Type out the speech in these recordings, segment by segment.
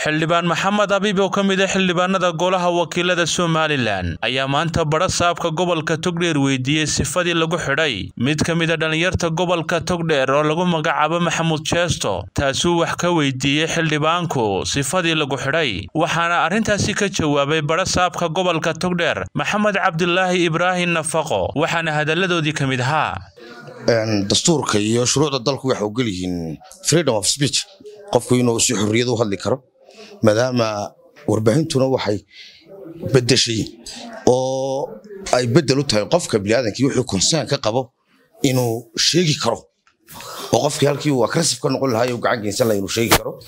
xildhibaan maxamed abiib oo ka mid a xildhibaanada golaha wakiilada somalilan ayaa maanta badha saabka gobolka togdheer weydiiyey sifadii lagu xidhay mid ka mid a dhallinyarta gobolka togdheer oo lagu magacaabo maxamuud jeesto taasuu wax ka weydiiyey xildhibaanku sifadii lagu xidhay waxaana arrintaasi ka jawaabay badha saabka gobolka togdheer maxamed cabdilaahi ibraahim nafaqo waxaana hadalladoodii ka mid ahaa dastuurka iyo shuruucda dalku waxay ogol yihiin freedom of speech qofku inuu si xorriyad u hadli karo maadaama warbaahintuna waxay bedeshay oo ay bedel u tahay qofka biniaadankii wuxuu konsaan ka qabo inuu sheegi karo oo qofkii halkii uu aggressive ka noqon lahaa uu gacan geysan lahaa inuu sheegi karo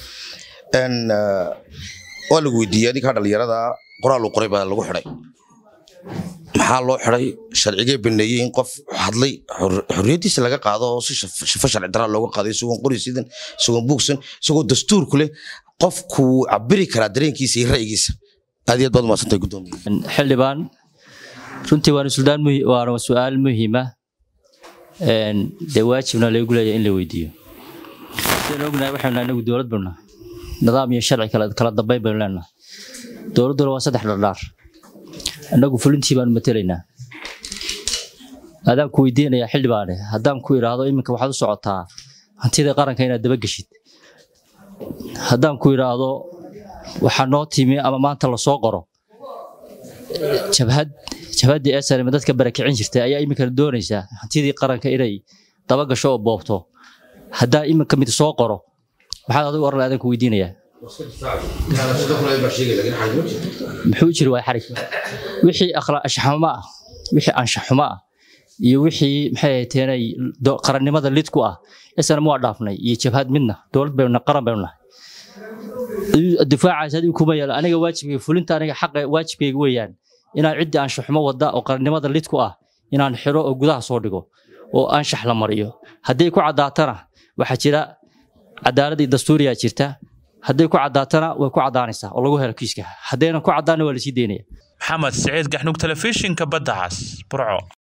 waa lagu weydiiyey adinkaa dhallinyarada qoraal uu qoray baa lagu xidhay maxaa loo xiday sharcigee baneeyey in qof hadlay xorriyaddiisa laga qaado oo si shifo sharci daraa looga qaaday isagoon qori sidan isagoon buugsan isagoo dastuurku leh qofku cabiri karaa dareenkiisa iyo ra'yigiisa aad iyo aad baad umaadsantahay guddoomiye xildhibaan runtii waana suldaan waana su-aal muhiima dee waajibna lagu leeyahay in la weydiiyo sidaan ognahay waxaynu nahay inagu dowlad baynu nahay nidaam iyo sharci kala dambayn baynu leenahay dowladduna waa saddex dhardhaar annagu fulintii baanu matelaynaa adaan ku weydiinayaa xildhibaane haddaan ku idhaahdo iminka waxaad u socotaa hantida qaranka inaad dabageshid haddaan ku idhaahdo waxaa noo timi ama maanta lasoo qoro jabhad jabhaddii esanima dadka barakicin jirtay ayaa iminkana doonaysaa hantidii qaranka inay dabagasho oo boobto haddaa iminka mid soo qoro maxaad adigu oran adaan ku weydiinayaa muxuu jiri waay xarig wixii ashxumo ah wixii anshaxumo ah iyo wixii maxay ahayteenay qarannimada lid ku ah isana waa dhaafnay iyo jabhad midna dowlad baynu qaran baynu nahay difaacaas adigu kuma yaalo aniga waajibkayga fulinta aniga xaqa waajibkayga weeyaan inaan ciddii anshaxumo wada oo qarannimada lid ku ah inaan xiro oo gudaha soo dhigo oo anshax la mariyo hadday ku caddaatana waxaa jira cadaaladii dastuuriyaa jirta hadday ku caddaatana way ku caddaanaysaa oo lagu helo kiiska haddaynan ku caddaana waa lasii daynaya maxamed siciid gaxnug telefishinka badda cas burco